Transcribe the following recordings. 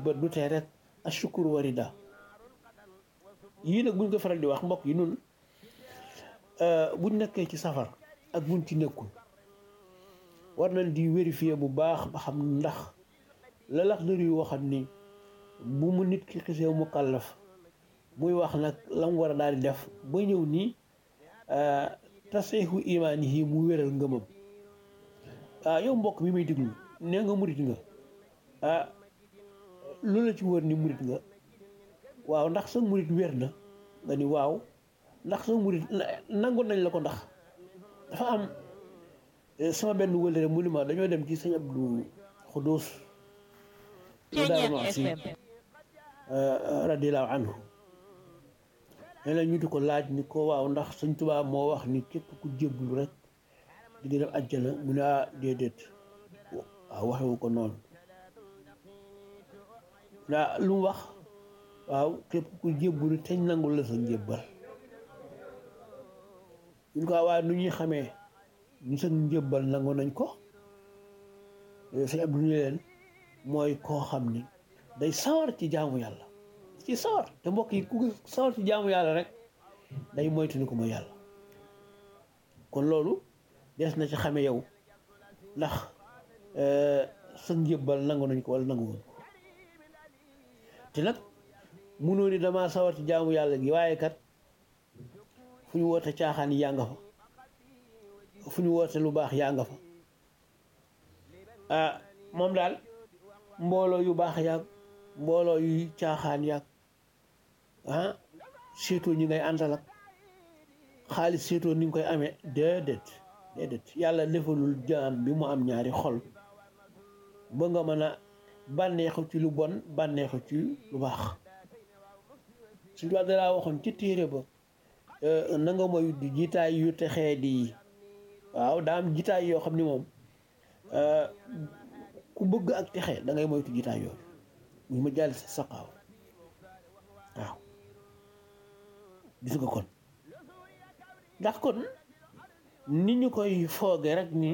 ba du tee rek ashukur warida yii nag buñ ko faral di wax mbokk yi nun buñ nekkee ci safar ak buñ ci nekkul war nañ di vérifier bu baax ba xam ndax la lax dër yu waxam ni bu mu nit ki xisee mu kàllaf muy wax nag la mu war a daal di def ba ñëw nii taseexu imaan yi mu wéral ngëmam ah yow mbokk mi may déglu nee nga murit nga ah lu la ci wër ni murit nga waaw ndax sa murit wér na nga ni waaw ndax sa murit nangu nañ la ko ndax dafa am sama benn wëlëre mu ni ma dañoo dem ci sëñ Abdou Xuduus si radiallahu anhu nee na ñu di ko laaj ni ko waaw ndax sëñ Tuubaa moo wax ni képp ku jébbalu rek di nga dem àjjana mu ne ah déedéet waaw waxewu ko noonu naa lu mu wax waaw képp ku jébbalu teñ nangul la sa njébbal ñun ko waaye nu ñuy xamee ñu sa njébbal nangu nañ ko sëñ Abdou ñu leen mooy koo xam ni day sawar ci jaamu yàlla ci sawar te mbokk yi ku sawar ci jaamu yàlla rek day moytu ni ko mooy yàlla kon loolu des na ci xame yow ndax sa njébbal nangu nañ ko wala nanguwuñ ko te nag munoo ni damaa sawar ci jaamu yàlla gi waaye kat fu ñu woote caaxaan yaa nga fa fu ñu woote lu baax yaa nga fa ah moom daal mbooloo yu baax yaag mbooloo yu caaxaan yaag ah seetoo ñi ngay àndal ak xaalis seetoo ni nga koy amee déedéet déedéet yàlla defalul jaam bi mu am ñaari xol ba nga mën a bànneexu ci lu bon bànneexu ci lu baax suñu tubaab dalaa waxoon ci téere ba na nga moy di jitaay yu texee di waaw daa am jitaay yoo xam ni moom ku bëgg ak texe da ngay moytu jitaay yooyu muy ma jàll sa saqaaw waaw gis nga kon ndax kon ni ñu koy fooge rek ni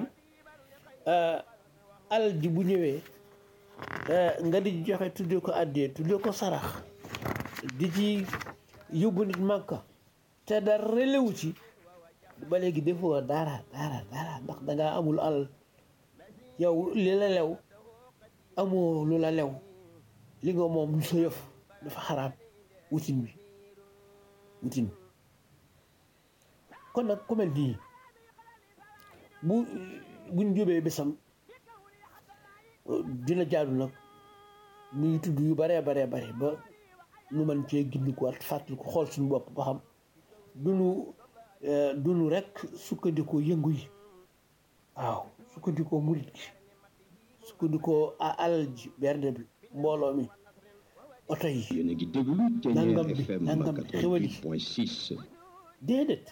alal ji bu ñëwee nga di joxe tuddee ko àddee tuddee ko sarax di ci yóbbu nit màkka te dara lewu ci ba léegi defoo dara dara dara ndax dangaa amul alal yow li la lew amoo lu la lew li nga moom lu sa yëf dafa xaraam wutin bi wutin kon nag ku mel nii bu buñ jóbee bésam dina jaadu nag nuy tudd yu baree baree bare ba nu mën cee gindi ko at fàttali ko xool suñu bopp ba xam duñu duñu rek sukkandikoo yëngu yi waaw sukkandikoo murit gi sukkandikoo alal ji bernde bi mbooloo mi oto yi yéen a ngi déglu nangam Thiéniere bi FM nangam bi xewal yi 88.6 déedéet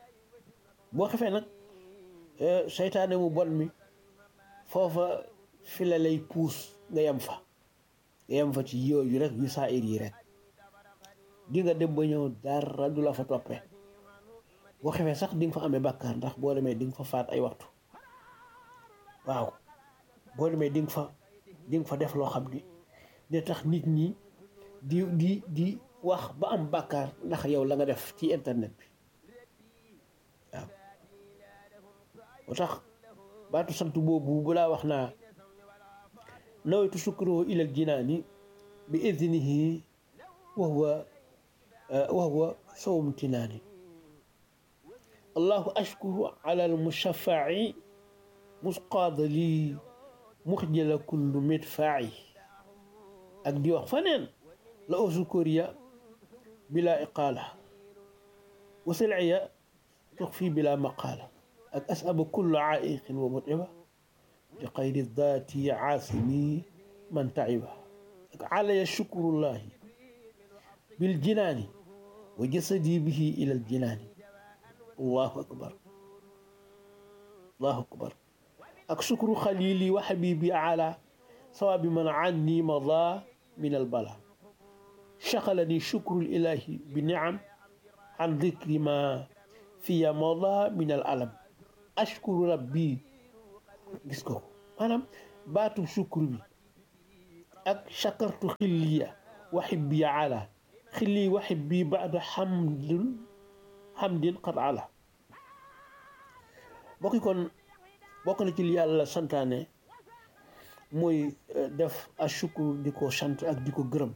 boo xefee nag seytaane mu bon mi foofa fi la lay puus nga yem fa nga yem fa ci yooyu rek yu saa ir yi rek di nga dem ba ñëw dara du la fa toppee boo xefee sax di nga fa amee bàkkaar ndax boo demee di nga fa faat ay waxtu waaw boo demee di nga fa di nga fa def loo xam ni ne tax nit ñi di di di wax ba am bàkkaar ndax yow la nga def ci internet bi waaw moo tax baatu sant boobu bu laa wax naa nawaytu sukkuroo ilal jinaani bi idnihi wa huwa wa huwa sawm tinaani allahu ashkuru ala al mushaffaci musqaada lii muxjala kullu midfaaci ak di wax faneen la usukuriya bila iqaala wa silciya tuxfi bila maqaala ak asaba kullu caaiqin wa mutiba bi xayri daati caasimi man taciba ak calaya shukrullahi biljinaani wa jasadi bihi ila aljinaani allahu akbar allahu akbar ak shukru xalili wa xabibi ala sawaabi man anni mada min albala شغلني شكر الإله بنعم عن ذكر ما في مضى من الألم أشكر ربي gis ko maanaam baatu sukkur bi ak shakartu xilliya wa xibbiya ala xilli wa xibbi baada xamdin xamdin qad ala bokki kon bokk na ci li yàlla santaane mooy def ashukru di ko sant ak di ko gërëm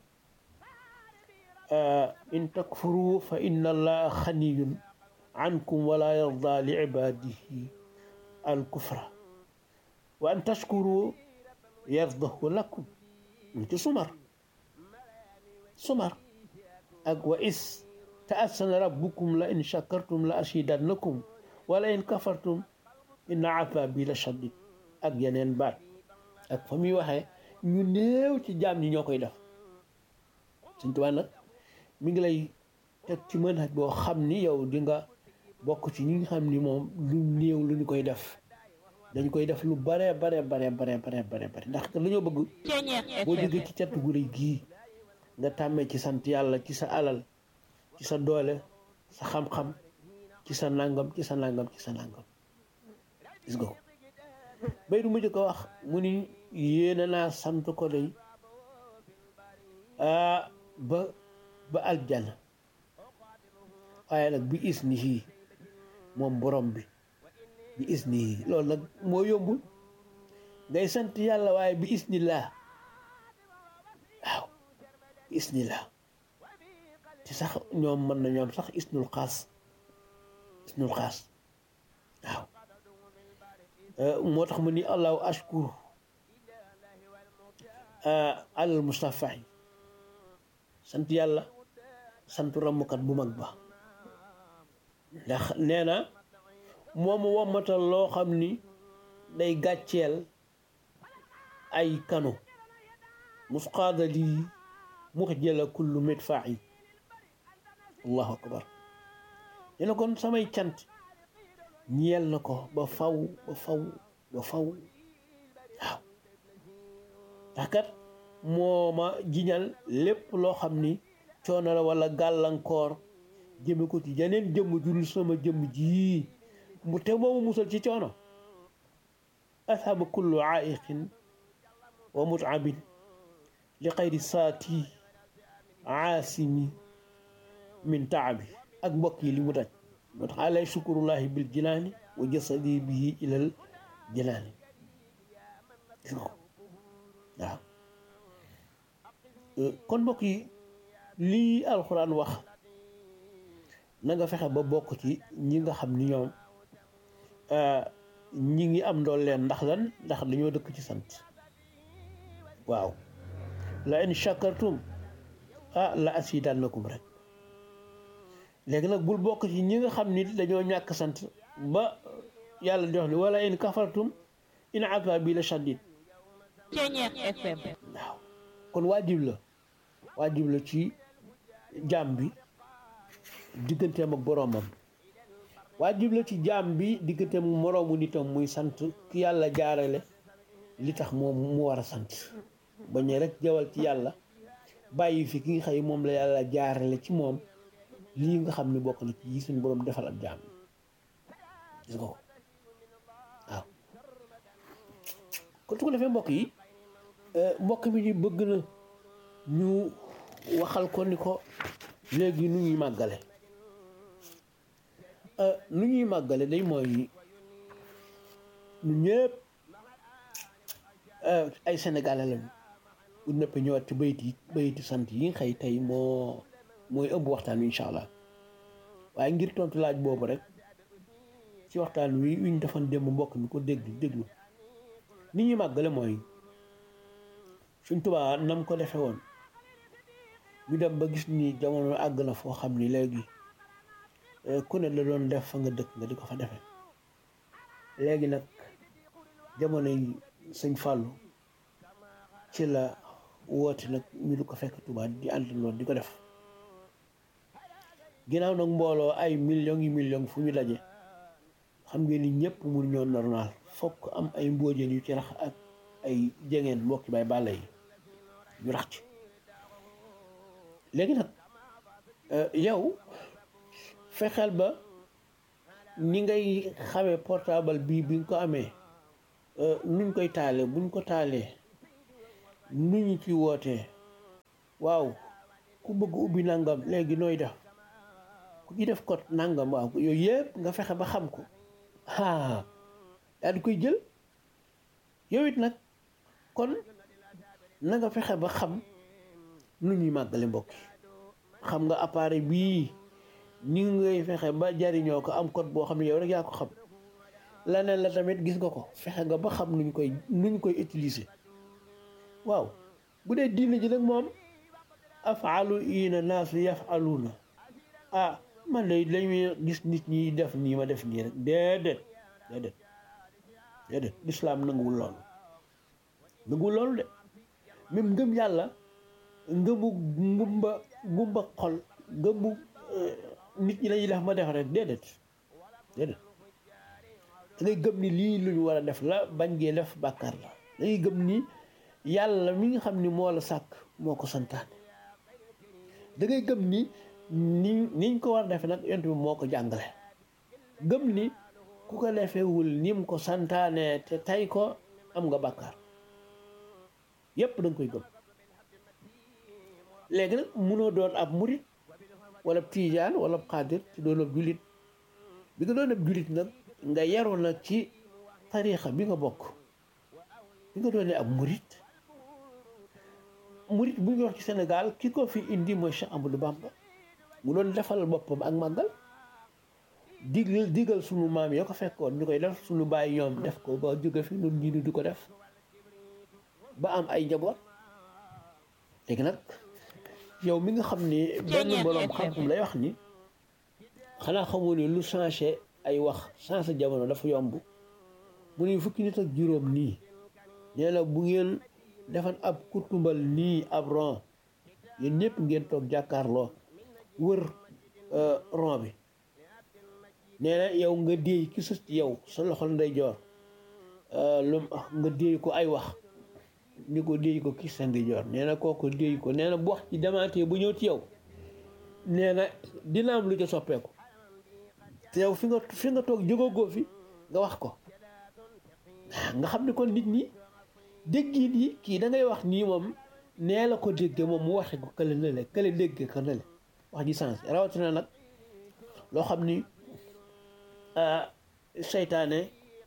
in takfuru fa inna allaha xaniyun ankum wala yarda li ibadihi al kufra wa an tashkuru yardahu lakum ñu ci sumar sumar ak wa is ta'assana rabbukum la in shakartum la azidannakum wala in kafartum inna azabi la shadid ak yeneen baat ak fa muy waxee ñu néew ci jaam ñi ñoo koy def Sëñ Tuubaa nag mi ngi lay teg ci manhaj boo xam ni yow di nga bokk ci ñi nga xam ni moom lu néew lu ñu koy def dañ koy def lu bare bare bare bare bare bare bare ndax lu ñoo bëgg boo jógee ci catu gu rëy gii nga tàmmee ci sant yàlla ci sa alal ci sa doole sa xam-xam ci sa nangam ci sa nangam ci sa nangam gis nga ko bay du mujj ko wax mu ni yéene naa sant ko day ba ba aljana waaye nag bi is ni fii moom borom bi bi is ni loolu nag moo yombul ngay sant yàlla waaye bi is ni laa waaw bi is ni laa ci sax ñoom mën na ñoom sax isnul xaas isnul xaas waaw moo tax mu ni allahu ashkur alal mustafa yi sant yàlla sant ramukat bu mag ba ndax nee na moom wommatal loo xam ni day gàcceel ay kano musqaada lii mux jëla kullu midfaa yi allahu akbar nee na kon samay cant ñeel na ko ba faw ba faw ba faw waaw ndax kat moo ma jiñal lépp loo xam ni coono la wala gàllankoor jëme ko ci jeneen jëmm jurul sama jëmm ji mu te moomu musal ci coono ashaba kullu aiqin wa mutabin li xayri saati aasimi min taabi ak mbokk yi li mu daj moo tax alay shukurullahi bil jinaani wa jasadi bihi ilal jinaani gis nga ko waaw kon mbokk yi lii alxuraan wax na nga fexe ba bokk ci ñi nga xam ni ñoom ñi ngi am ndool leen ndax lan ndax dañoo dëkk ci sant waaw la in shakartum ah la asidannakum rek léegi nag bul bokk ci ñi nga xam ni dañoo ñàkk sant ba yàlla di wax ni wala in kafartum in azabi la shadid waaw kon waajib la waajib la ci jaam bi digganteem ak boroomam waajib la ci jaam bi digganteem moroomu nitam muy sant ki yàlla jaarale li tax moom mu war a sant bañ rek jawal ci yàlla bàyyi fi ki nga xëy moom la yàlla jaarale ci moom lii nga xam ne bokk na ci yi suñu boroom defal ak jaam gis nga ko waaw kon su ko defee mbokk yi mbokk mi di bëgg na ñu waxal ko ni ko léegi nu ñuy màggale nu ñuy màggale day mooy ñu ñëpp ay sénégalais lañu bu nëpp ñëwaat ci bayit yi bayiti sant yi nga xëy tey moo mooy ëmb waxtaan wi incha allah waaye ngir tontu laaj boobu rek ci waxtaan wi wi ñu defoon démb mbokk mi ko déglu déglu ni ñuy màggale mooy suñ tubaa nam ko defe woon ñu dem ba gis ni jamono àgg na foo xam ni léegi ku ne la doon def fa nga dëkk nga di ko fa defe léegi nag jamono yi sëñ Fàllu ci la woote nag ñu du ko fekk tubaa di àndandoo di ko def ginnaaw nag mbooloo ay millions yi millions fu ñu daje xam ngeen ni ñëpp mun ñoo normal fokk am ay mbóojeen yu ci rax ak ay jegeen mbokki bay bàlla yi ñu rax ci léegi nag yow fexeel ba ni ngay xamee portable bii bi nga ko amee nuñ koy taalee buñ ko taalee nu ñu ci wootee waaw ku bëgg ubbi nangam léegi nooy def ku ci def code nangam waaw yooyu yëpp nga fexe ba xam ko ah yaa di koy jël yow it nag kon na nga fexe ba xam nu ñuy màggale mbokk yi xam nga appareil bii ni ngay fexe ba jariñoo ko am code boo xam ne yow rek yaa ko xam leneen la tamit gis nga ko fexe nga ba xam nuñ koy nuñ koy utiliser waaw bu dee diine ji nag moom afaalu ina naasu yafaluuna ah man de lañuy gis nit ñi def nii ma def nii rek déedéet déedéet déedéet lislaam nanguwul loolu nanguwul loolu de même ngëm yàlla ngëmu ngumba ngumba xol ngëmu nit ñi lañuy def ma def rek déedéet déedéet da ngay gëm ni lii lu ñu war a def la bañ gee def bàkkaar la da ngay gëm ni yàlla mi nga xam ni moo la sàkk moo ko santaane da ngay gëm ni ni niñ ko war a defe nag yont bi moo ko jàngale gëm ni ku ko defewul ni mu ko santaane te tay ko am nga bàkkaar yépp da nga koy gëm léegi nag munoo doon ab murit wala tiijaan wala xaadir te doon ab julit bi nga doon ab julit nag nga yaru nag ci tariixa bi nga bokk bi nga doonee ab murit murit bu ñu wax ci Sénégal ki ko fi indi mooy Cheikh Amadou Bamba mu doon defal boppam ak màggal digal digal sunu maam yoo ko fekkoon ñu koy def sunu bàyyi ñoom def ko ba jóge fi nun ñii du ko def ba am ay njaboot léegi nag yow mi nga xam ni benn boroom xam-xam lay wax ni xanaa xamoo ne lu changé ay wax changé jamono dafa yomb mu ne fukki nit ak juróom nii nee na bu ngeen defan ab kurtumbal nii ab ron yéen ñëpp ngeen toog jàkkaarloo wër ron bi nee na yow nga déey ki sës ci yow sa loxol ndeyjoor lu nga déey ko ay wax ni ko déey ko ki sa ndeyjoor nee na kooku déey ko nee na bu wax ci demaatee bu ñëw ci yow nee na dina am lu ca soppeeku te yow fi nga fi nga toog jógagoo fi nga wax ko nga xam ne kon nit ñi déggin yi kii da ngay wax nii moom nee la ko dégge moom mu waxe ko kële na le kële dégge ko na le wax ji sens rawatina nag loo xam ni seytaane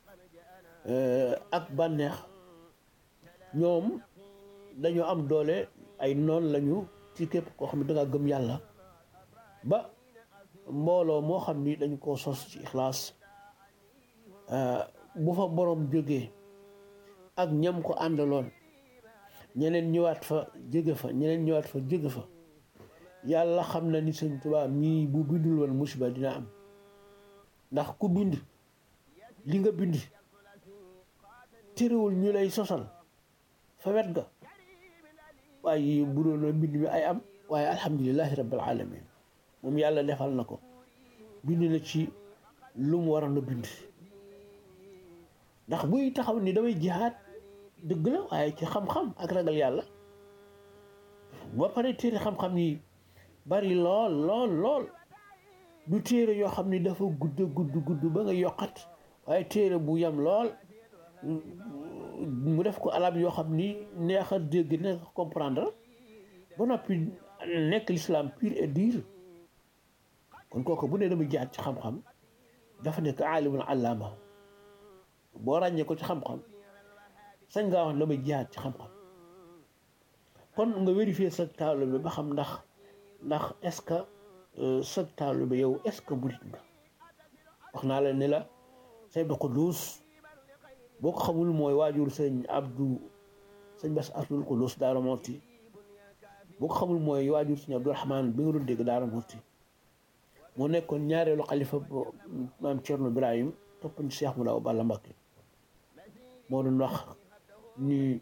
ak bànneex ñoom dañoo am doole ay noon lañu ci képp koo xam ne dangaa gëm yàlla ba mbooloo moo xam ni dañu ko sos ci ixlaas bu fa borom jógee ak ñam ko àndaloon ñeneen ñëwaat fa jóge fa ñeneen ñëwaat fa jóge fa yàlla xam na ni sëñ Tuubaa mii bu bindul woon musiba dina am ndax ku bind li nga bind terewul ñu lay sosal fa wet ga waaye bu doon mbind mi ay am waaye alhamdulilahi rabbil alamin moom yàlla defal na ko bind na ci lu mu waroon a bind ndax buy taxaw ni damay jihaad dëgg la waaye ci xam-xam ak ragal yàlla ba pare téere xam-xam yi bari lool lool lool du téere yoo xam ni dafa gudd gudd gudd ba nga yokkat waaye téere bu yam lool mu def ko alab yoo xam ni neex a dégg neex a comprendre ba noppi nekk l'islam pur et dur kon kooku bu ne damay jihaad ci xam-xam dafa nekk aalimun allaama boo ràññee ko ci xam-xam sañ ngaa wax damay jihaad ci xam-xam kon nga vérifier sa taalibe bi ba xam ndax ndax est-ce que sa taalibe bi yow est-ce que murit nga wax naa la ne la say ba Quddus boo ko xamul mooy waajur sëñ Abdou sëñ Bass Abdul Quddus Daara Moti boo ko xamul mooy waajur sëñ Abdou Rahman bi nga doon dégg Daara Moti moo nekkoon ñaareelu xalifa maam Thierno Ibrahim topp ci Cheikh Moulaw Balla Mbacké moo doon wax ni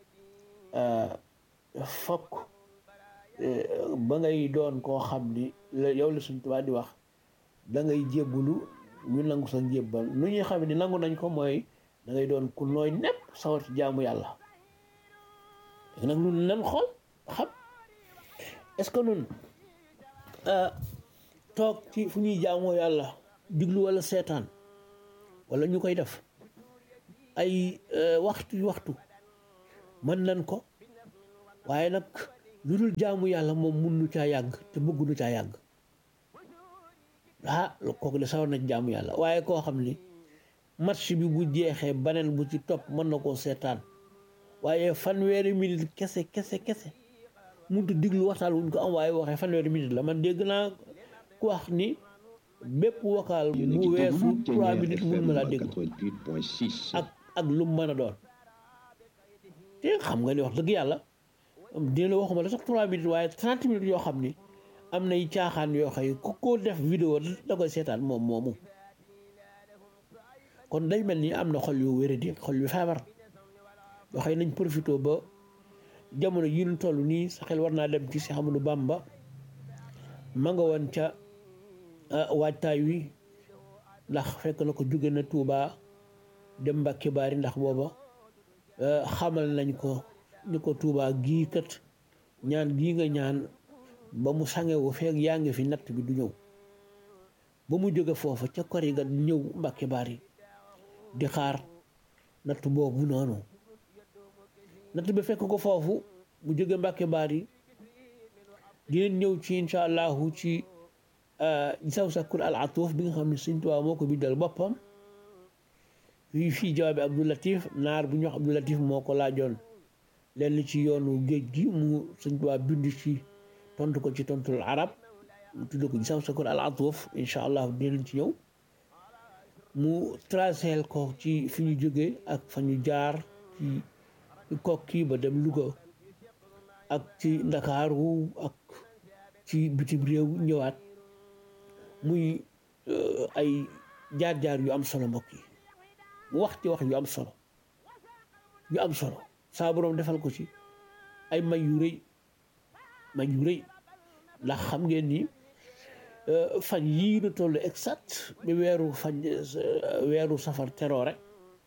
fokk ba ngay doon koo xam ni yow la suñ tubaab di wax da ngay jébbulu ñu nangu sa njébbal nu ñuy xam ni nangu nañ ko mooy da ngay doon ku nooy nepp sawar ci jaamu yàlla léegi nag nun nan xool xam est-ce que nun toog ci fu ñuy jaamoo yàlla diglu wala seetaan wala ñu koy def ay waxtu waxtu mën nañ ko waaye nag lu dul jaamu yàlla moom mun nu caa yàgg te bëgg nu caa yàgg ah kooku de sawar na ci jaamu yàlla waaye koo xam ni match bi bu jeexee baneen bu ci topp mën na koo seetaan waaye fanweeri minute kese kese kese muntu diglu waxtaan wuñ ko am waaye waxee fanweeri minute la man dégg naa ku wax ni bépp vocal bu weesu trois minutes mun ma laa dégg ak ak lu mu mën a doon te xam nga ni wax dëgg yàlla dina la waxuma la sax trois minutes waaye trente minutes yoo xam ni am nay caaxaan yoo xëy ku ko def vidéo da koy seetaan moom moomu kon day mel ni am na xol yu wéradi xol yu feebar yoo xëy nañ profité ba jamono yi ñu toll nii sa xel war naa dem ci Cheikh Amadou Bamba ma nga woon ca waajtaay wi ndax fekk na ko jóge na Touba dem Mbàkke Baari ndax booba xamal nañ ko ni ko Touba gii kat ñaan gii nga ñaan ba mu sangewu feeg yaa ngi fi natt bi du ñëw ba mu jóge foofa ca kori ga ñëw Mbàkke Baari di xaar natt boobu noonu natt bi fekk ko foofu mu jóge Mbàkke Baari dinañ ñëw ci incha allahu ci saw sakkur al atuuf bi nga xam ne Sëñ Tuubaa moo ko bindal boppam fii fii jawaabi Abdou Latif naar bu ñu wax Abdou Latif moo ko laajoon lenn ci yoonu géej gi mu Sëñ Tuubaa bind ci tontu ko ci tontul arab mu tudd ko saw sakkur al atuuf incha allahu dinañ ci ñëw mu traceel ko ci fi ñu jógee ak fa ñu jaar ci kokki ba dem Louga ak ci Ndakaaru ak ci bitim réew ñëwaat muy ay jaar-jaar yu am solo mbokk yi mu wax ci wax yu am solo yu am solo saa boroom defal ko ci ay may yu rëy may yu rëy ndax xam ngeen ni fan yii nu toll exact bi weeru fan weeru safar teroo rek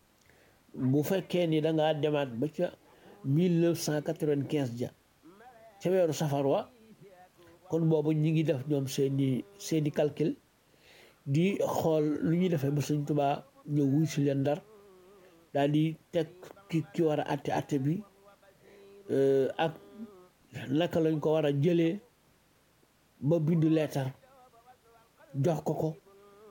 bu fekkee ni da ngaa demaat ba ca mille neuf cent quatre-vingt-quinze ja ca weeru safar wa kon boobu ñi ngi def ñoom seeni seeni calcul di xool lu ñuy defee ba Sëñ Tuubaa ñëw wuy si leen ndar daal di teg ki ki war a atte atte bi ak naka lañ ko war a jëlee ba bindu leetar jox ko ko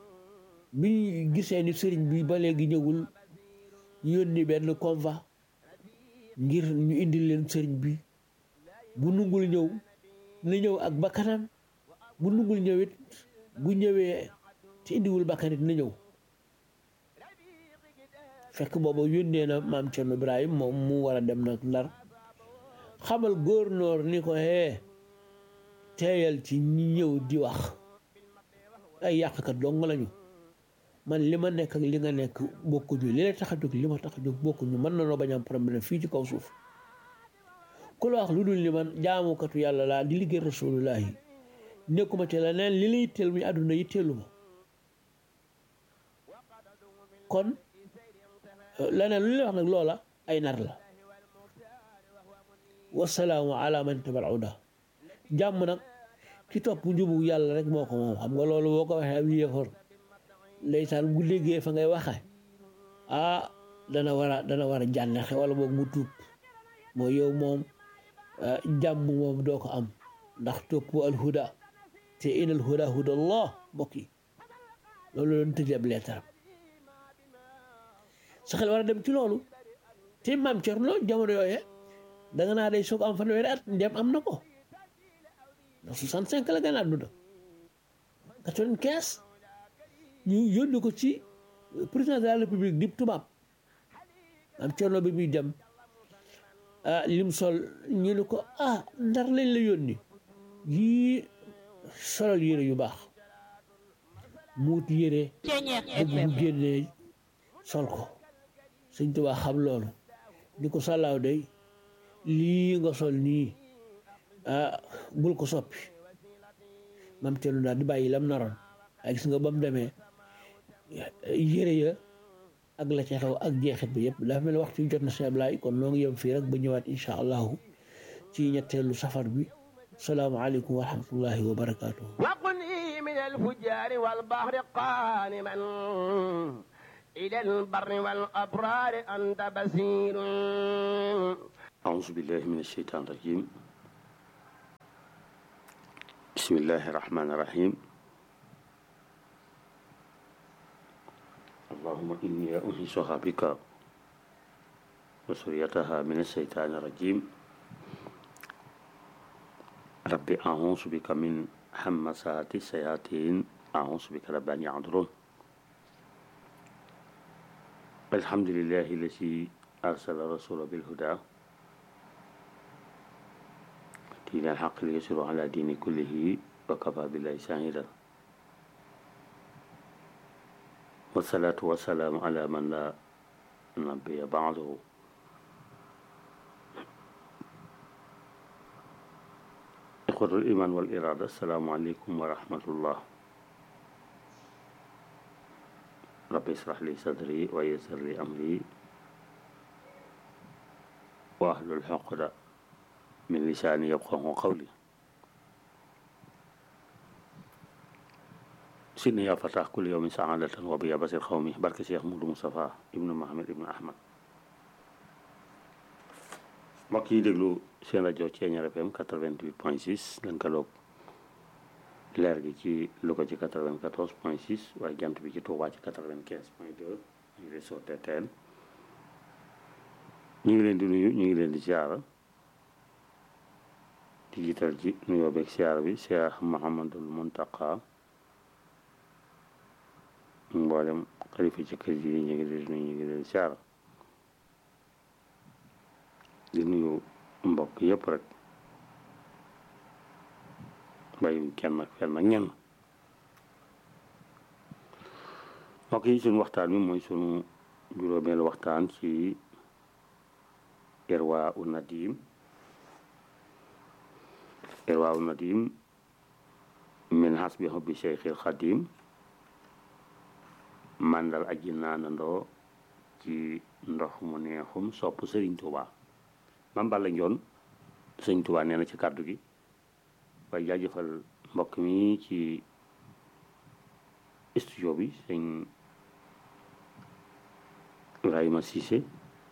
bi gisee ni sëriñ bi ba léegi ñëwul yónni benn convoi ngir ñu indil leen sëriñ bi bu nungul ñëw na ñëw ak bakkanam bu nungul ñëwit bu ñëwee te indiwul bakkanit na ñëw fekk booba yónnee na maam Cerno Ibrahim moom mu war a dem nag ndar xamal góornóor ni ko hee teeyal ci ñi ñëw di wax ay yàqkat dong lañu man li ma nekk ak li nga nekk bokkuñu li la tax a jóg li ma tax a jóg bokkuñu mën na noo bañ am problème fii ci kaw suuf ku la wax lu dul ni man jaamukatu yàlla laa di liggéey rasulullah yi nekkuma ci leneen li lay teel muy àdduna yi teelu ma kon leneen lu lay wax nag loola ay nar la wasalaamu ala man tabal uda jàmm nag ki topp njubu yàlla rek moo ko moom xam nga loolu boo ko waxee ab yéefar ndeysaan bu déggee fa ngay waxe ah dana war a dana war a jànnexe wala boog mu tuub mooy yow moom jàmm moom doo ko am ndax topp alhuda te in alhuda huda allah mbokk yi loolu doon tëj ab leetaram sa xel war a dem ci loolu te maam Cerno jamono yooye da nga naa day soog am fanweeri at ndem am na ko ndax soixante cinq la gën a àdduna quatre-vingt-quinze ñu yónni ko ci président de la république di tubaab am Cerno bi muy dem ah lim sol ñu ne ko ah ndar lañ la yónni yii solal yére yu baax muut yére bëgg mu génnee sol ko sëñ Tuubaa xam loolu ni ko sàllaaw day lii nga sol nii ah bul ko soppi mam Cerno daal di bàyyi lam naroon ay gis nga ba mu demee yére ya ak la ca xew ak jeexit bi yëpp dafa mel ni waxtu jot na si Ablaay kon noo ngi yem fii rek ba ñëwaat incha allahu ci ñetteelu safar bi salaamaaleykum wa rahmatullahi wa barakaatuhu وقني من الفجار والبحر قانما إلى البر والأبرار أنت بصير أعوذ بالله من الشيطان الرجيم بسم الله الرحمن الرحيم اللهم إني أنيسها بك وسريتها من الشيطان الرجيم ربي أعوذ بك من همسات الشياطين أعوذ بك رب أن يحضرون الحمد لله الذي أرسل رسوله بالهدى دين الحق ليسر على دين كله وكفى بالله شهيدا والصلاة والسلام على من لا نبي بعده إخوة الإيمان والإرادة السلام عليكم ورحمة الله رب اشرح لي صدري ويسر لي أمري وأهل الحقد من لساني يفقه قولي سيدنا يا فتاح كل يوم سعادة وبيا بصير قومي بركة شيخ مولو مصطفى ابن محمد ابن أحمد mbokk yi déglu seen rajo Thiéniere FM 88 point 6 lënkaloog leer gi ci Louga ci 94 point 6 waaye jant bi ci Touba ci 95 point 2 ñu réseau TTL ñu ngi leen di nuyu ñu ngi leen di siyaara di jiital ci nuyoo beeg siyaara bi Cheikh Mouhamadul Muntaqa mboolem xalifa ci kër gi ñu ngi leen di nuyu ñu ngi leen di siyaara di nuyu mbokk yëpp rek bàyyiwuñ kenn ak fenn ak ñenn mbokk yi suñu waxtaan mi mooy suñu juróomeelu waxtaan ci irwaa u nadim irwaa u nadim min hasbi hubbi cheikhil xadim màndal aji naanandoo ci ndox mu neexum sopp sëriñ Tuubaa mam Balla Njoon sëñ Tuubaa nee na ci kàddu gi waaye jaajëfal mbokk mi ci studio bi sëñ Ibrahima Cissé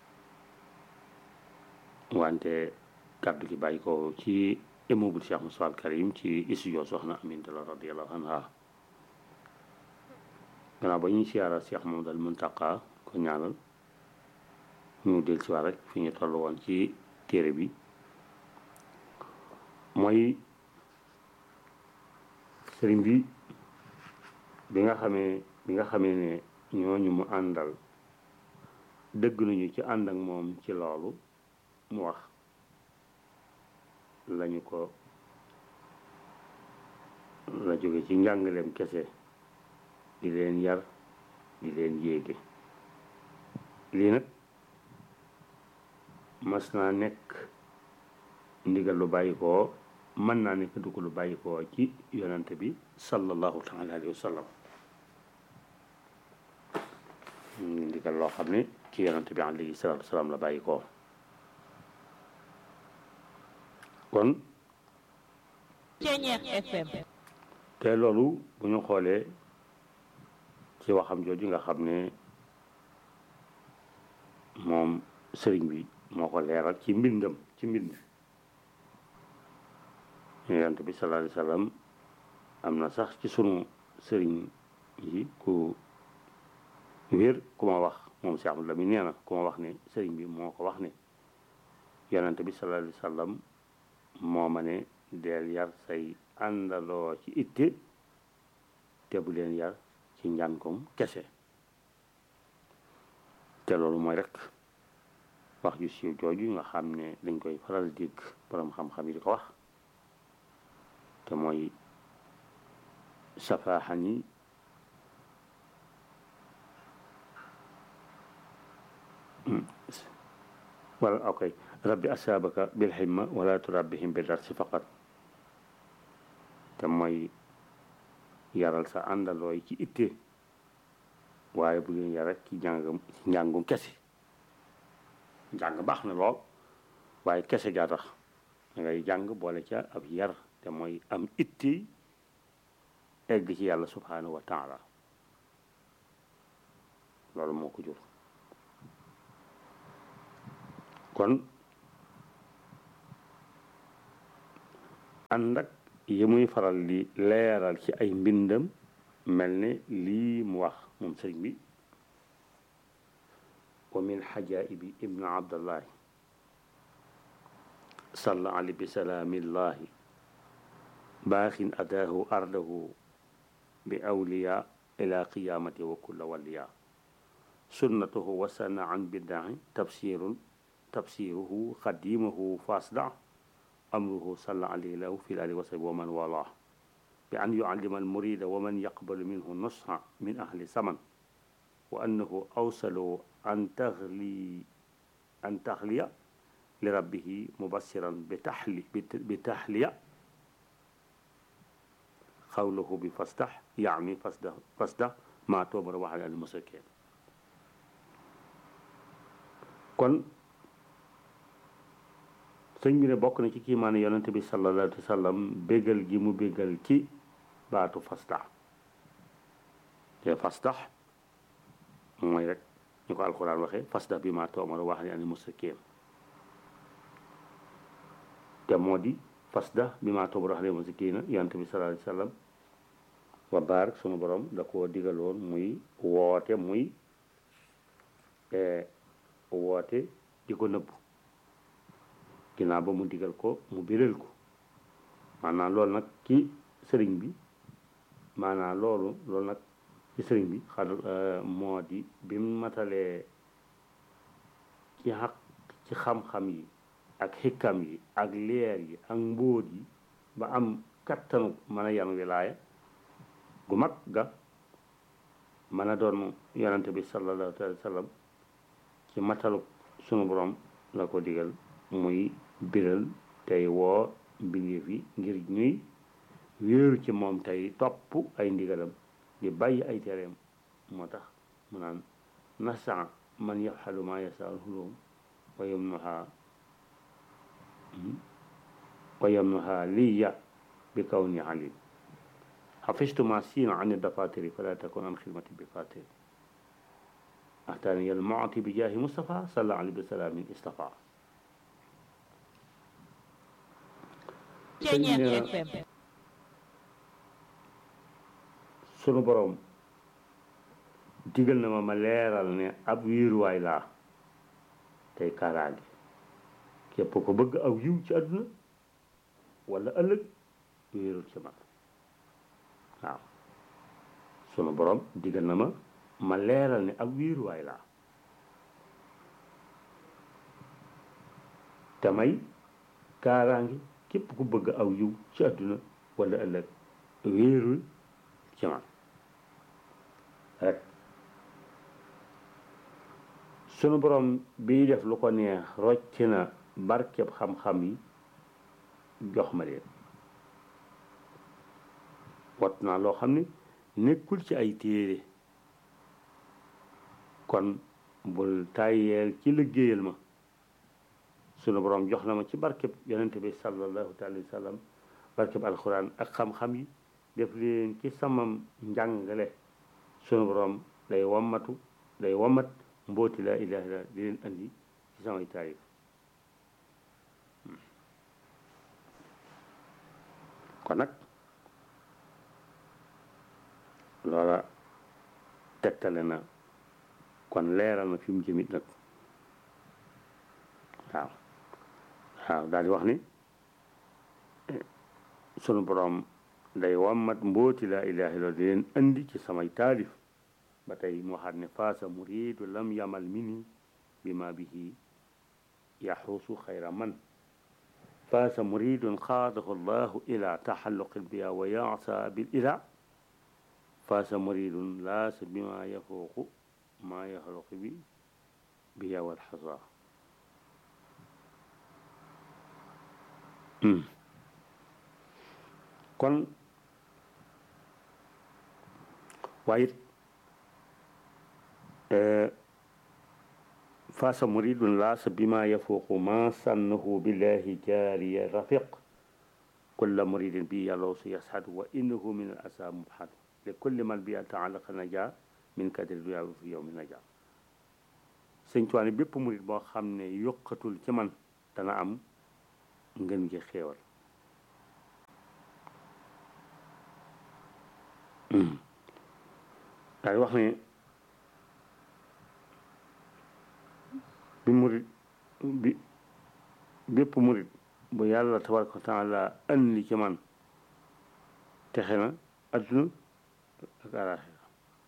wante kàddu gi bàyyi ko ci immeuble Cheikh Moussa al Karim ci studio soxna Aminta la radiyallahu anha gannaaw ba ñuy siyaara Cheikh Mamadou al Muntaqa ko ñaanal ñu del ci waat rek fi ñu toll woon ci téere bi mooy sëriñ bi bi nga xamee bi nga xamee ne ñooñu mu àndal dëgg nañu ci ànd ak moom ci loolu mu wax lañu ko la jóge ci njàngaleem kese di leen yar di leen yéege lii nag mas naa nekk ndigal lu bàyyi koo mën naa nekk dugg lu bàyyi koo ci yonante bi sallallahu taala alayhi wa sallam ndigal loo xam ne ci yonante bi alayhi salatu wasalaam la bàyyi koo kon Thiéniere FM te loolu bu ñu xoolee ci waxam jooju nga xam ne moom sëriñ bi moo ko leeral ci mbindam ci mbind yonent bi sallallahu alayhi wasallam am na sax ci sunu sëriñ yi ku wér ku ma wax moom Cheikh Abdou Lamine nee na ku ma wax ne sëriñ bi moo ko wax ne yonent bi sallallahu alayhi wasallam moo ma ne deel yar say àndaloo ci itte te bu leen yar ci njànkom kese te loolu mooy rek wax ju siiw jooju nga xam ne dañ koy faral dégg borom xam-xam yi di ko wax te mooy safaaxani wala ok rabbi asaabaka bil himma wala turabbihim bi darsi faqat te mooy yaral sa àndalooy ci itte waaye bu leen yar rek ci njàngam ci njàngum kese njàng baax na lool waaye kese gaa tax da ngay jàng boole ca ab yar te mooy am itti egg ci yàlla subhanahu wa taala loolu moo ko jur kon ànd ak yi muy faral di leeral ci ay mbindam mel ne lii mu wax moom sëriñ bi wa min xajaibi ibnu abdallahi salla ali bi salaamillahi baaxin adaahu ardahu bi awliya ila qiyamati wa kulla waliya sunnatuhu wasana an bidaai tafsirun tafsiruhu xadimahu fasda amruhu salla alayhi lahu fi ali wasahbi wa man wala bi an yuallima almurida wa man yaqbalu minhu nusha min ahli saman wa annahu awsalu an taxli an taxliya li rabbihi mubassiran bi taxli bi taxliya xawlahu bi fasdax yaani fasdax fasdax maa toomara waxale al musrikin kon sëñ bi ne bokk na ci kiimaane yonente bi sallallahu alayhi wa sallam bégal gi mu bégal ci baatu fasdax te fasdax mooy rek ñu ko alquran waxee fasdax bi maa toomara waxale al musrikin te moo di fasdax bi maa toomara waxale al musrikin yonente bi sallallahu alayhi wa sallam wa baar sunu borom da koo digaloon muy woote muy woote di ko nëbbu ginnaaw ba mu digal ko mu biral ko maanaam loolu nag ci sëriñ bi maanaam loolu loolu nag ci sëriñ bi xad moo di bi mu matalee ci xaq ci xam-xam yi ak xikkam yi ak leer yi ak mbóot yi ba am kattanu mën a yan wilaaya gu mag ga mën a doon yonante bi sallallahu alayhi wa sallam ci matalu sunu borom la ko digal muy biral tey woo mbindeef yi ngir ñuy wéeru ci moom tey topp ay ndigalam di bàyyi ay tereem moo tax mu naan nasa man yafxalu ma yasaal hulum wa yamnuha wa yamnuha liya bi kaw ni alim حفظت ما سين عن الدفاتر فلا تكن عن خدمة بفاتر أحتاني المعطي بجاه مصطفى صلى عليه بسلام اصطفى sunu borom digal na ma ma leeral ne ab wiiruwaay laa tey kaaraange képp ko bëgg aw yiw ci àdduna wala ëllëg wéerul ci man waaw sunu borom digal na ma ma leeral ne ab wiiruwaay laa te may kaaraange képp ku bëgg aw yiw ci àdduna wala ëllëg wéerul ci man rek sunu borom bii def lu ko neex rocc na barkeb xam-xam yi jox ma leen wat naa loo xam ne nekkul ci ay téere kon bul tàyyeel ci liggéeyal ma sunu borom jox na ma ci barkeb yonente bi sallallahu alayhi wa sallam barkeb alxuraan ak xam-xam yi def leen ci samam njàngale sunu borom day wammatu day wammat mbooti laa ilaha illa di leen andi ci samay taarif kon nag loola tegtale na kon leeral na fi mu jëmit nag waaw waaw daal di wax ni sunu borom day wammat mbooti laa ilaha illa di leen andi ci samay taalif ba tey mu waxaat ne faasa muridu lam yamal mini bi ma bihi yaxuusu xayra man faasa muridun xaadahu llahu ila taxalluqi biya wa yaasa bil ila faasa muridun laasa bima yafuuqu ma yaxluqi bi biya wal xasa kon waaye faasa muridun laasa bima yafuuqu ma sannahu billahi jaariya rafiq kulla muridin bi yàllaw si yashadu wa innahu min al asa mubhad li kulli man bi taalaqa naja min kadri duya fi yowmi naja sëñ Tuwaane bépp murid boo xam ne yokkatul ci man dana am ngën gi xéewal daal wax ne bi murit bi bépp murit bu yàlla tabaraka wa taala andi ci man texe na adduna ak alaxira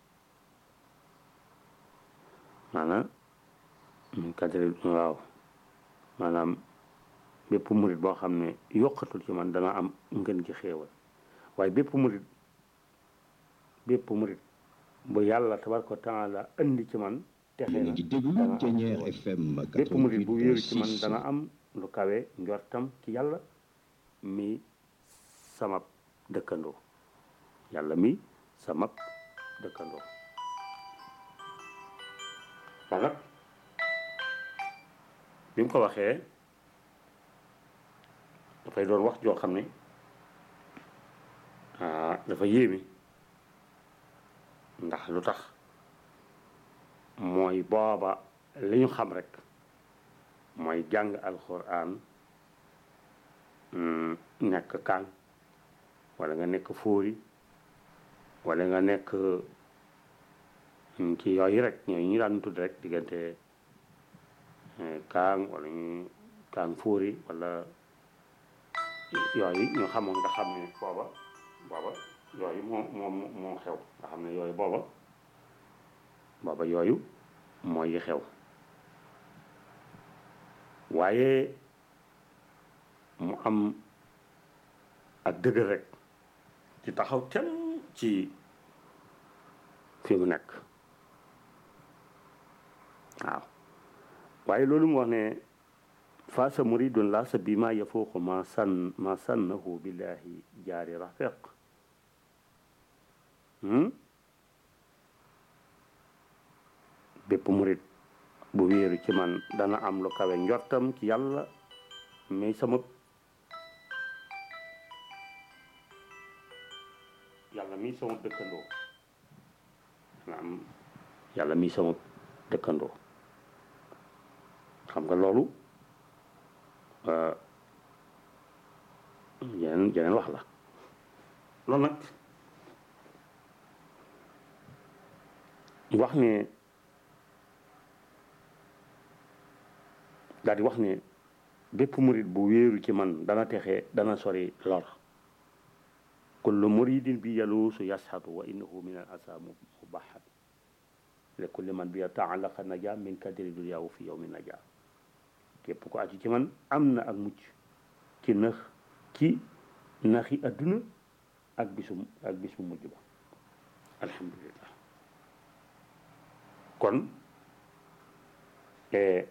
maanaam min kadri waaw maanaam bépp murit boo xam ne yokkatul ci man dana am ngën ci xéewal waaye bépp murit bépp murit bu yàlla tabaraka wa taala andi ci man texe yéen a na ngi déglu dana am Thiéniere FM bépp murit bu wéeru ci man 88.6 dana am lu kawe njortam ci yàlla mi sama dëkkandoo yàlla mi sama dëkkandoo kon nag bi mu ko waxee dafay doon wax joo xam ne ah dafa yéeme ndax lu tax mooy booba li ñu xam rek mooy jàng alxuraan mm, nekk kaan wala nga nekk fóori wala nga nekk mm, ci yooyu rek ñooyu ñu daan tudd rek diggante eh, kaan wala ñu kaan fóori wala yooyu ñu xamoon nga xam ne booba booba yooyu moo moo moo xew nga xam ne yooyu booba booba yooyu mooy yi xew waaye mu am ak dëgër rek ci taxaw tem ci fi mu nekk waaw waaye loolu mu wax ne faasa muridun la sa bima yafuuqu ma san ma sannahu billahi jaari rafiq hmm? bépp murid bu wéeru ci man dana am lu kawe njortam ci yàlla mais sama yàlla mi sama dëkkandoo dana am yàlla mi sama dëkkandoo xam nga loolu euh, yeneen yeneen wax la loolu nag wax ne daal di wax ne bépp murid bu wéeru ci man dana texe dana sori lor kullu muridin bi yaluusu yashatu wa innahu min al asa mubahat li kulli man bi taalaqa naja min kadri duniyaahu fi yawmi naja képp ko aju ci man am na ak mucc ci nax ci naxi adduna ak bisum ak bisu mujj ba alhamdulillah kon eh,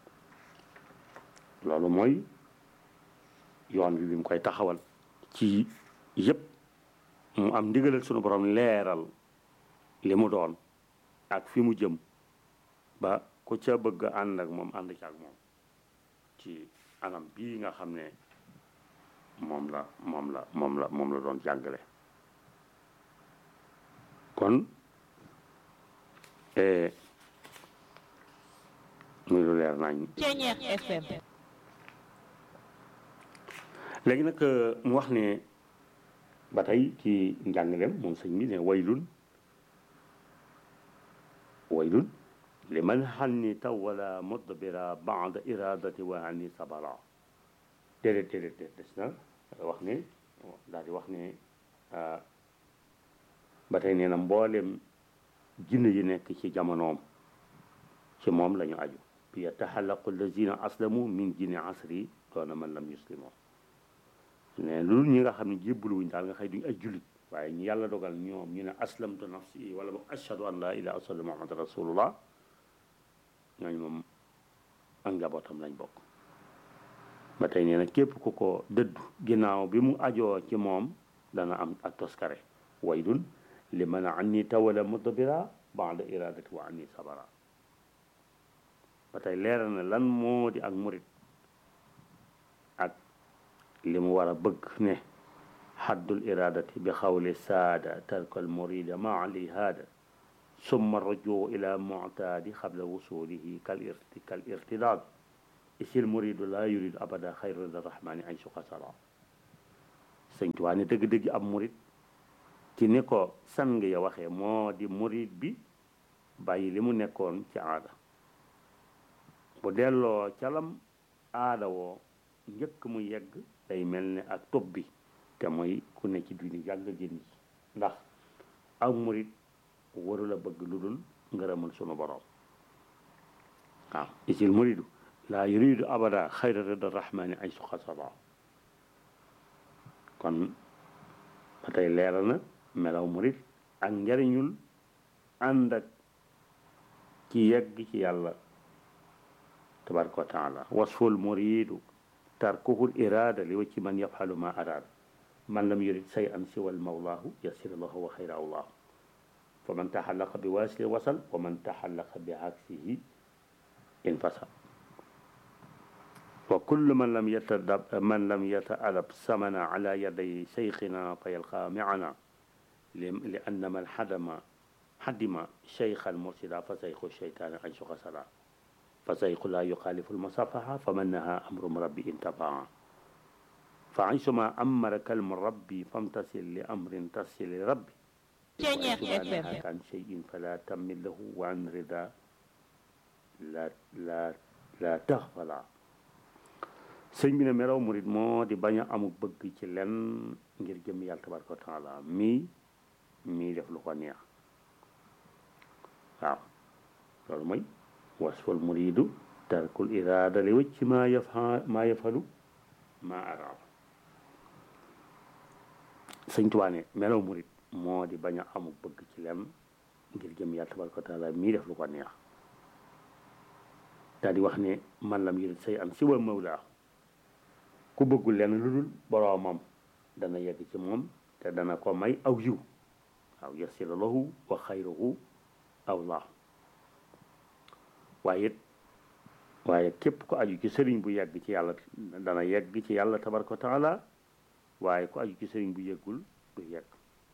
loolu mooy yoon bi bi mu koy taxawal ci yëpp mu am ndigalal sunu borom leeral li mu doon ak fi mu jëm ba ku ca bëgg a ànd ak moom ànd ci ak moom ci anam bii nga xam ne moom la moom la moom la moom la doon jàngale kon eh, muy lu leer nañ Thiéniere FM léegi nag mu wax ne ba tey ci njàngaleem moom sëñ bi ne waylun waylun li man xanni tawala mudbira bada iradati wa anni sabara déedéet déedéet déet des na wax ne daal di wax ne ah, ba tey nee na mboolem jinne yi nekk ci jamonoom ci moom la ñu aju bi yataxallaqu allazina aslamu min jinni asri doona man lam yuslimoo ne loolu ñi nga xam ne jébbaluwuñ daal nga xëy duñ ay jullit waaye ñu yàlla dogal ñoom ñu ne aslamtu nafsi wala boog ashhadu an la ilaha illallah muhammad rasulullah ñooñu moom ak njabootam lañ bokk ba tey nee na képp ku ko dëddu ginnaaw bi mu ajoo ci moom dana am ak toskare waylun li man anni tawala mudbira ba'da iradati wa anni sabara ba tey leeral na lan moo di ak murit ak li mu war a bëgg ne xaddul iradati bi xawli saada tarkal murida maa li haada summa rujuu ila muctaadi xabla wusulihi kal irti kal irtidaad isil muridu laa yuridu abada xayra rahmani ay suqasara sëñ Tuubaa ne dëgg-dëgg ab murit ci ni ko sang ya waxee moo di murid bi bàyyi li mu nekkoon ci aada bu delloo calam aada woo njëkk mu yegg day mel ne ak topp bi te mooy ku ne ci diini yàgg génn ci ndax aw murid warula bëgg lu dul ngërëmal sunu borom waaw isil muridu laa yuridu abada xayra rida rahmani ay suxasala kon ba tey leeral na melaw murid ak njariñul ànd ak ci yegg ci yàlla tabaraka wa taala wasful muridu tarkuhu irada li wacci man yafhalu ma arada man lam yurid say an siwal mawlaahu yasir lahu wa xayra allahu fa man taxallaqa bi waasili wasal wa man taxallaqa bi aksihi infasal wa kullu man lam yatadab man lam yataadab samana ala yaday seyxina fa yalqa miana li anna man xadama xadima cheykha almursida fa seyxu cheytaani ay suqa sala fa seyxu laa yuxaalifu almusafaha fa man naha amru rabbi intafaa fa aysuma amaraka almurabbi famtasil li amrin tasil li rabbi kan cheyin fala tammil lahu wa an rida la la la taxfala sëñ bi ne melaw murit moo di bañ a amuk bëgg ci lenn ngir jëm yàlla tabaraka wa taala mii mii def lu ko neex waaw loolu mooy wasfal muridu tarkul irada li wëcc maa yafa maa yafalu maa araada sëñ Tuubaa ne melaw murit moo di bañ a amuk bëgg ci lenn ngir jëm yàlla tabaraka wa taala mii def lu ko neex daal di wax ne man lam yurid say an siwa mawlaa ku bëggul lenn lu dul boroomam dana yegg ci moom te dana ko may aw yiw waaw yasira lahu wa xayruhu awlaa waaye it waaye képp ku aju ci sëriñ bu yegg ci yàlla dana yegg ci yàlla tabaraka wa taala waaye ku aju ci sëriñ bu yeggul du yegg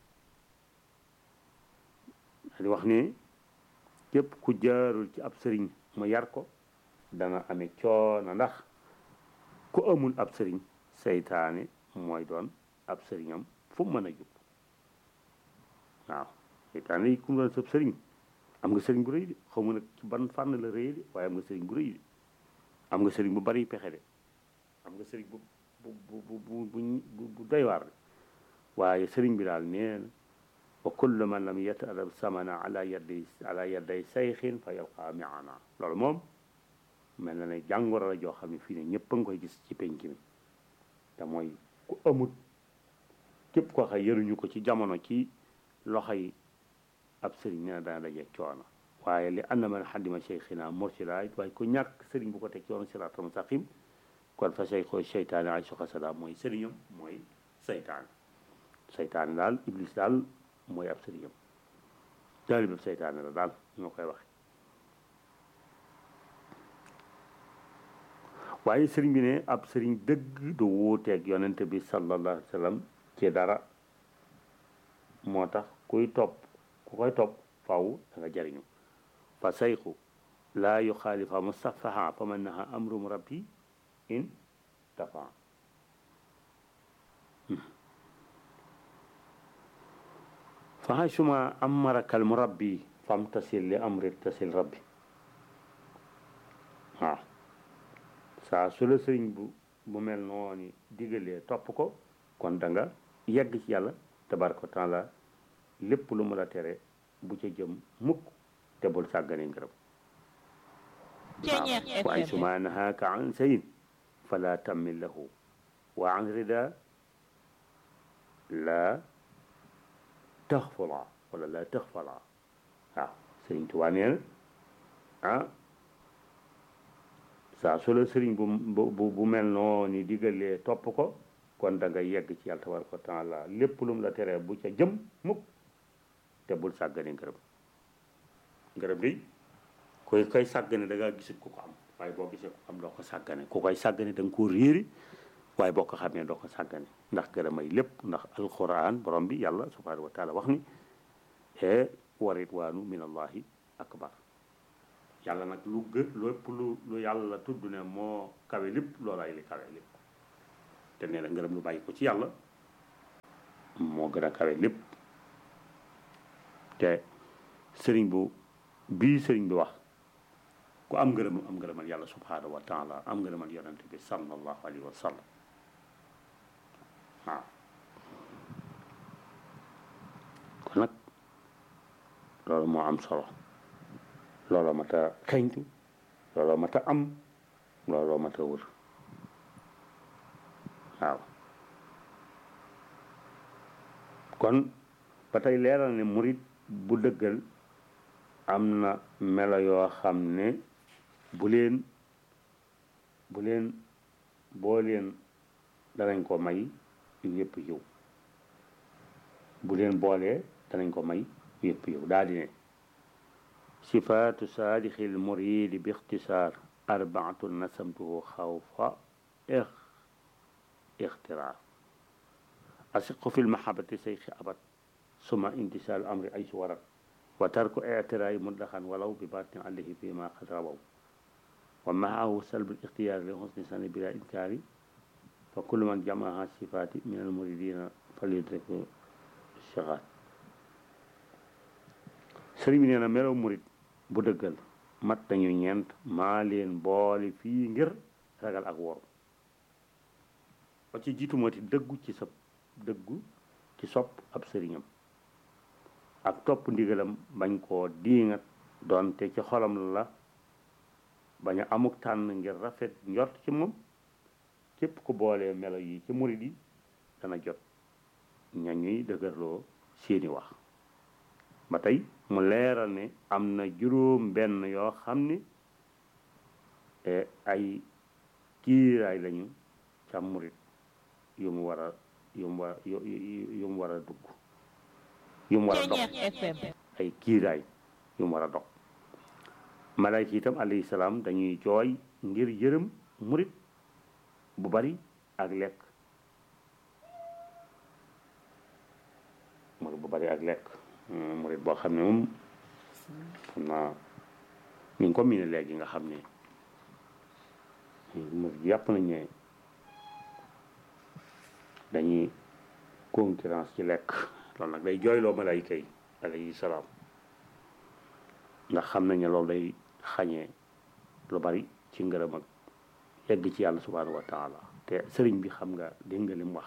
di wax ne képp ku jaarul ci ab sëriñ mu yar ko dana amee coono ndax ku amul ab sëriñ seytaane mooy doon ab sëriñam fu mu mën a jub waaw seytaane yi ku mu doon sab sëriñ am nga sëriñ bu rëy de xaw ma nag ci ban fànn la rëy de waaye am nga sëriñ bu rëy de am nga sëriñ bu bari pexe de am nga sëriñ bu bu bu bu bu bu doy waar de waaye sëriñ bi daal nee na wa kullu man lam yatadab samana ala yaddi ala yadday sayxin fa yalqa miana loolu moom mel na ne jàngoro la joo xam ne fii ne ñëpp a ngi koy gis ci penc mi te mooy ku amut képp koo xam yëruñu ko ci jamono ci loxo yi ab sëriñ nee na dana daje coono waaye li anna man xaddima cheikhina mursila waaye ku ñàkk sëriñ bu ko teg yoonu siraatal mustaqim kon fa cheikho cheytaane ay soxa sada mooy sëriñam mooy seytaane seytaane daal iblis daal mooy ab sëriñam taalibab seytaane la daal ñoo koy waxe waaye sëriñ bi ne ab sëriñ dëgg du wuuteeg yonente bi sallallahu alayhi wa sallam ci dara moo tax kuy topp ku koy topp faw da nga jariñu fa sayxu laa yuxaalifa mustafaha fa man naha amrum rabbi in tafa fa haysuma amaraka al murabbi fam tasil li amri tasil rabbi waaw saa su la sëriñ bu bu mel noonu digalee topp ko kon da nga yegg ci yàlla tabaraka wa taala lépp lu mu la tere bu ca jëm mukk te bul sàggane ngërëm waaw wa ay suma nahaaka an sayin fala tammil lahu wa an rida la taxfala wala la taxfala waaw sëriñ Tuubaa nee na ah saa su la sëriñ bu bu bu mel noonu digalee topp ko kon da nga yegg ci yàlla tabaraka wa taala lépp lu mu la teree bu ca jëm mukk te bul sàggane ngërëm ngërëm di koy koy sàggane da ngaa gisul ku ko am waaye boo gisee ku am doo ko sàggane ku koy sàggane da nga koo réeri waaye boo ko xamee doo ko sàggane ndax gërëm ay lépp ndax alquran borom bi yàlla subhanahu wa taala wax ni e wa ridwaanu min allahi akbar yàlla nag lu gë lépp lu lu yàlla tudd ne moo kawe lépp loolaay li kawe lépp te nee na ngërëm lu bàyyi ko ci yàlla moo gën a kawe lépp te sëriñ bu bii sëriñ bi wax ku am ngërëm am ngërëmal yàlla subhanahu wa taala am ngërëmal yonente bi sallallahu alayhi wa sallam waaw kon nag loolu moo am solo looloo mat a xeñtu looloo mat a am looloo mat a wër waaw kon ba tey leeral ne murit bu dëggal am na melo yoo xam ne bu leen bu leen boo leen danañ ko may yëpp yiw bu leen boolee danañ ko may yëpp yiw daal di ne sifaatu saadixi l muridi bi ixtisaar arbaatu nasamtuhu xawfa ixtiraar asiqu fi lmahabati seyxi abad suma imtisaalu amri ay su warat wa tarku ictiraay mutlaxan walaw bi batin alayhi fi ma qad rawaw wa maahu salbu ixtiyaar li xusni sani bila inkaari fa kullu man jamaha sifaati min almuridina falyudriku shagaat sëriñ bi nee na melaw murid bu dëggal mat nañu ñeent maa leen boole fii ngir ragal ak woru ba ci jiitu moo ti dëggu ci sa dëggu ci sopp ab sëriñam ak topp ndigalam bañ koo diingat doonte ci xolam la bañ a amuk tànn ngir rafet njort ci moom képp ku boolee melo yi ci murid yi dana jot ña ñuy dëgërloo seeni wax ba tey mu leeral ne am na juróom benn yoo xam ne ay kiiraay lañu ca murid yu mu war a yu mu war yu mu war a dugg yu mu war a dog ay kiiraay yu mu war a dog malayka itam alayhi salaam dañuy jooy ngir yërëm murid bu bari ak lekk murid bu bari ak lekk murid boo xam ne moom xam naa ni nga ko miine léegi nga xam ne murid yàpp nañ ne dañuy concurrence ci lekk loolu nag day jooyloo malayka yi alayhi salaam ndax xam nañ ne loolu day xañee lu bari ci ngërëm ak yegg ci yàlla subhanahu wa taala te sëriñ bi xam nga dégg nga lim wax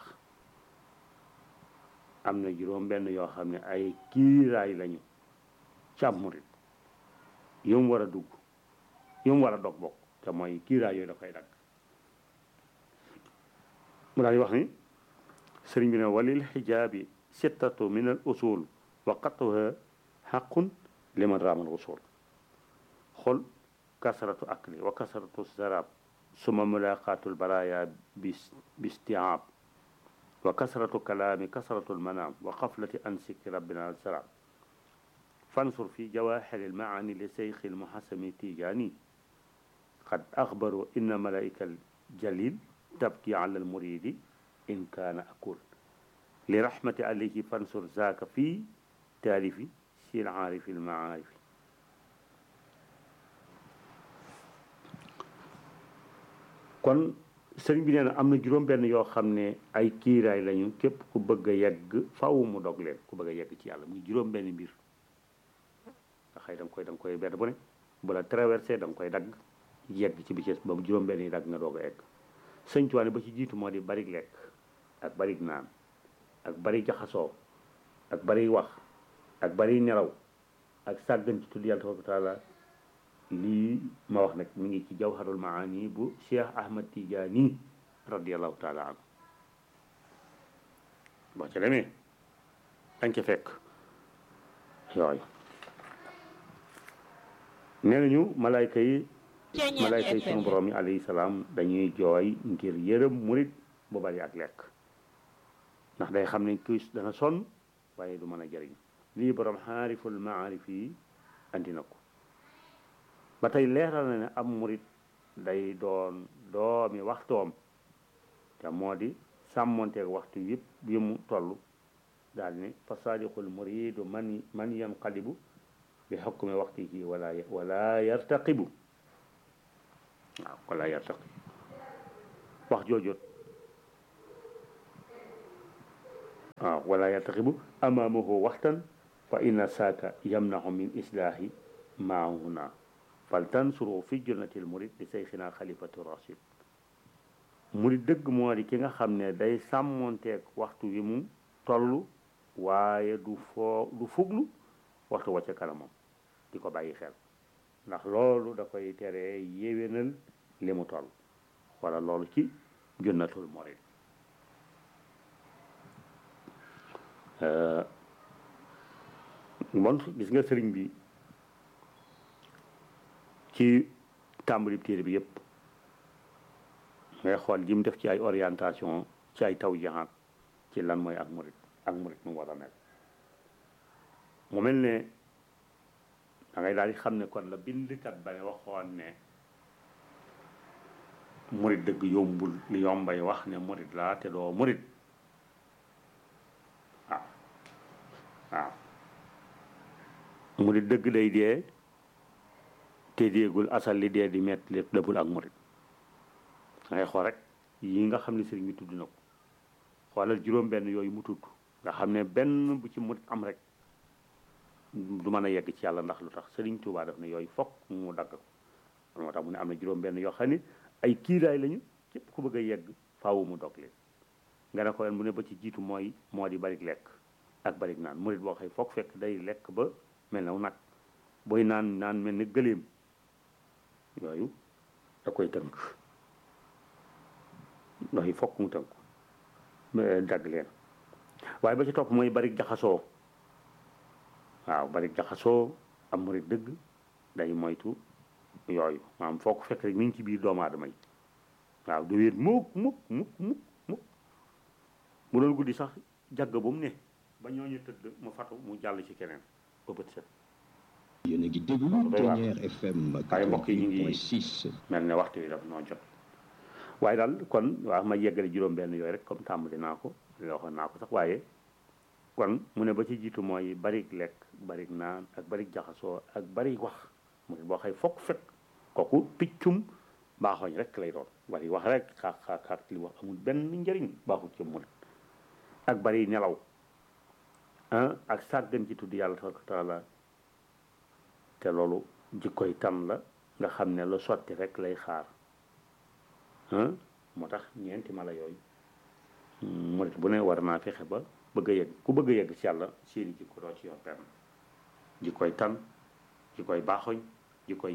am na juróom benn yoo xam ne ay kiiraay lañu càmm murit yu mu war a dugg yu mu war a dog bokk te mooy kiiraay yooyu da koy dagg mu daal di wax ni sëriñ bi ne walil xijaabi sittatu min al usul wa qatuha xaqun liman raamal usul xol kasratu akli wa kasratu zarab suma mulaqatul baraya bistiaab wa kasratu kalaami kasratu lmanaam wa xaflati an sikki rabbina alsalaam fansur fi jawahiri lmaani li seyxi lmuhasami tijaani qad axbaru inna malaika aljalil tabki ala almuridi in kaana akul li rahmati alayhi fansur zaaka fi taalifi si laarifi lmaarifi kon sëriñ bi nee na am na juróom benn yoo xam ne ay kiiraay lañu képp ku bëgg a yegg faw mu dog leen ku bëgg a yegg ci yàlla muy juróom benn mbir nga xëy da nga koy da nga koy benn bu ne bu la traversé da nga koy dagg yegg ci bicees boobu juróom benn yi dagg nga doog a egg sëñ Tuwaane ba ci jiitu moo di barig lekk ak barig naan ak bari jaxasoo ak bari wax ak bari nelaw ak sàggan ci tudd yàlla tabaraka taala lii ma wax nag mi ngi ci jawharul maani bu cheikh ahmad tijaani radiallahu taala anhu boo ca demee dañ ca fekk yooyu nee nañu malayka yi malayka yi sunu borom yi alayhi salaam dañuy jooy ngir yërëm murit bu bari ak lekk ndax day xam ne kii dana sonn waaye du mën a jëriñ lii borom xaariful maarif yi andi na ko ba tey leeral na ne am murit day doon doomi waxtoom te moo di sàmmonteeg waxtu yëpp yi mu toll daal ne fa saadiqul muridu man man yanqalibu bi xukmi waxtihi wala wala yartaqibu waaw wala yartaqib wax joojot waaw wala yartaqibu amaamahu waxtan fa inna saaka yamnahu min islaahi maahuna fal tansuru fi junnatil murid di seyxina xalifatu rachid murid dëgg moo di ki nga xam ne day sàmmonteeg waxtu wi mu toll waaye du foo du fuglu waxtu wacca kanamam di ko bàyyi xel ndax loolu da koy teree yéwénal li mu toll wala loolu ci junnatul murid bon gis nga sëriñ bi ci tàmbali téere bi yëpp ngay xool ji mu def ci ay orientation ci ay taw jaxaat ci lan mooy ak murit ak murit mu war a mel mu mel ne da ngay daal di xam ne kon la bindkat ba ne waxoon ne murit dëgg yombul li yombay wax ne murit laa te doo murit waaw waaw murit dëgg day dee te déegul asal li dee di metti lépp dëppul ak murit dangay xool rek yi nga xam ne sëriñ bi tudd na ko xoolal juróom benn yooyu mu tudd nga xam ne benn bu ci murit am rek du mën a yegg ci yàlla ndax lu tax sëriñ Tuubaa daf ne yooyu fokk mu dagg ko moo tax mu ne am na juróom benn yoo xam ne ay kiiraay lañu képp ku bëgg a yegg faawu mu dog leen nga ne ko leen bu ne ba ci jiitu mooy moo di barik lekk ak barik naan murit boo xëy fokk fekk day lekk ba mel na nag booy naan naan mel ni gëléem yooyu da koy tënk ndox yi fokk mu tënk dagg leen waaye ba ci topp mooy bari jaxasoo waaw bari jaxasoo am murit dëgg day moytu yooyu maanaam foo ko fekk rek mi ngi ci biir doomu aadama yi waaw du wéet mukk mukk mukk mukk mukk mu doon guddi sax jàgg ba mu ne ba ñooñu tëdd mu fatu mu jàll ci keneen ba bët set yéen a ngi déglu Ténière FM waaye mbokk yi ñu ngi 88.6 mel ne waxtu wi daf noo jot waaye daal kon waaw ma yeggale juróom benn yooyu rek comme tàmbali naa ko la waxoon naa ko sax waaye kon mu ne ba ci jiitu mooy barik lekk barik naan ak barik jaxasoo ak barik wax mu ne boo xëy fokk fekk kooku piccum baaxooñ rek lay doon bari wax rek xaar xaar xaar li wax amul benn njëriñ baaxul ci mu ak bari nelaw ah ak sàggan ci tudd yàlla tabaraka wa taala te loolu jikkoy tan la nga xam ne lu sotti rek lay xaar ah moo tax ñeenti mala yooyu murit bu ne war naa fexe ba bëgg a yegg ku bëgg a yegg ci yàlla seeni jikko doo ci yor benn jikkoy tan jikkoy baaxoñ jikkoy